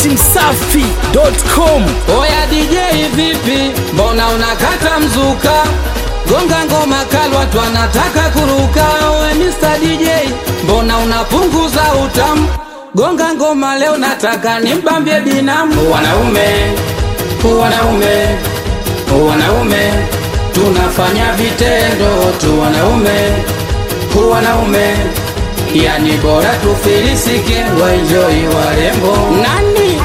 datimsafi.com. Oya DJ vipi, mbona unakata mzuka? Gonga ngoma kali, watu wanataka kuruka. Owe Mr DJ, mbona unapunguza utamu? Gonga ngoma leo, nataka nimbambie binamu. Wanaume, wanaume, wanaume, tunafanya vitendo tu. Wanaume, wanaume, yani bora tufilisike, waenjoi warembo. Nani?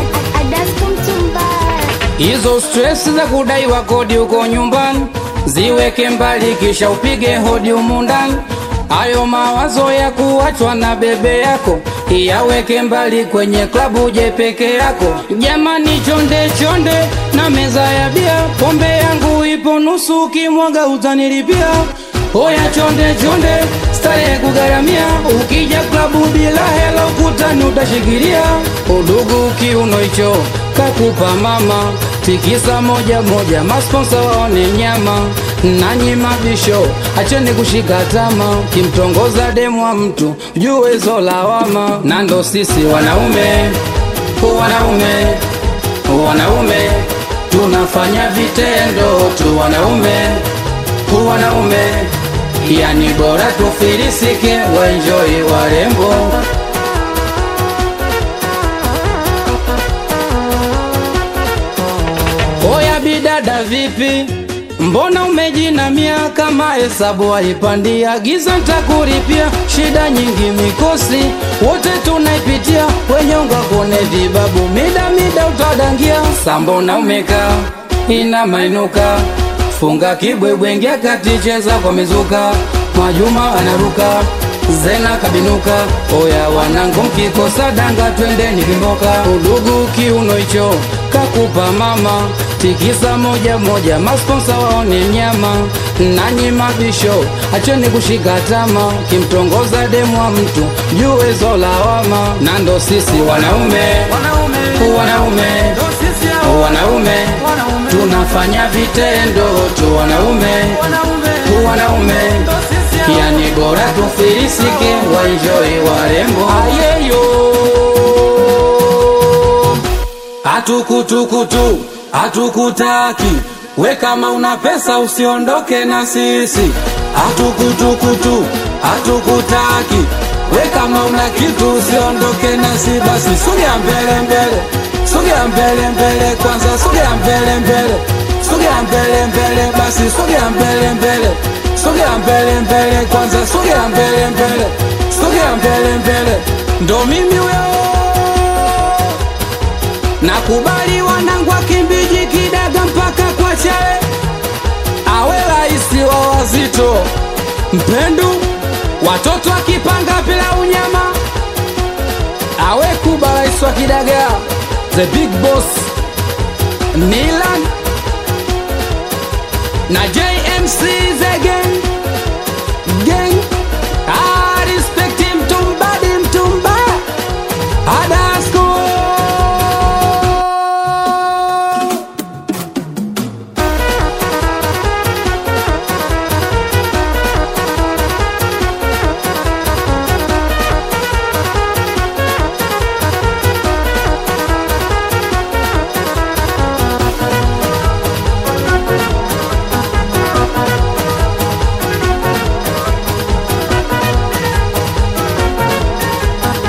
Hizo stress za kudaiwa kodi huko nyumbani ziweke mbali, kisha upige hodi humu ndani. Hayo mawazo ya kuachwa na bebe yako yaweke mbali, kwenye klabu je peke yako. Jamani, chonde chonde na meza ya bia, pombe yangu ipo nusu, ukimwaga utanilipia. Oya chonde chonde, starehe kugharamia, ukija klabu bila hela ukutani utashikilia. Udugu kiuno hicho kakupa mama, tikisa moja moja, masponsa waone nyama. Nanyi mabisho, acheni kushika tama, kimtongoza demu wa mtu jue hizo lawama. Na ndo sisi wanaume, wanaume, wanaume tunafanya vitendo tu, wanaume, wanaume yani bora tufilisike, waenjoi warembo. Oya bidada vipi, mbona umejinamia kama hesabu haipandia? Giza ntakuripia, shida nyingi mikosi, wote tunaipitia, wenyonga kone vibabu, mida mida utadangia. Sambona umekaa ina mainuka, funga kibwebwe, ingia kati, cheza kwa mizuka, Mwajuma anaruka Zena kabinuka, oya wanangu, mkikosa danga twendeni Kimboka. Udugu kiuno hicho kakupa mama, tikisa moja moja, masponsa waone nyama. Nanyi mabisho, acheni kushika tama, kimtongoza demu wa mtu jue zo lawama. Na ndo sisi wanaume, wanaume, wanaume, tunafanya vitendo tu, wanaume, wanaume yani bora tufilisike, waenjoi warembo. Ayeyo hatukutukutu hatukutaki, we kama una pesa usiondoke na sisi. Hatukutukutu hatukutaki, we kama una kitu usiondoke na sisi. Basi sogea mbele mbele, sogea mbele mbele, kwanza sogea mbele mbele, sogea mbele mbele, basi sogea mbele mbele sogea mbele mbele, kwanza sogea mbele mbele, sogea mbele mbele, ndo mimi huyo. Nakubali wanangu akimbiji kidaga mpaka kwa chale, awe raisi wa wazito, mpendu watoto akipanga bila unyama, awe kuba rais wa kidaga, the big boss Milan na JMC the gang gang ah respect him tumbadi mtumba adasko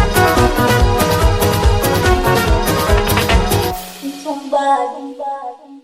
Somebody.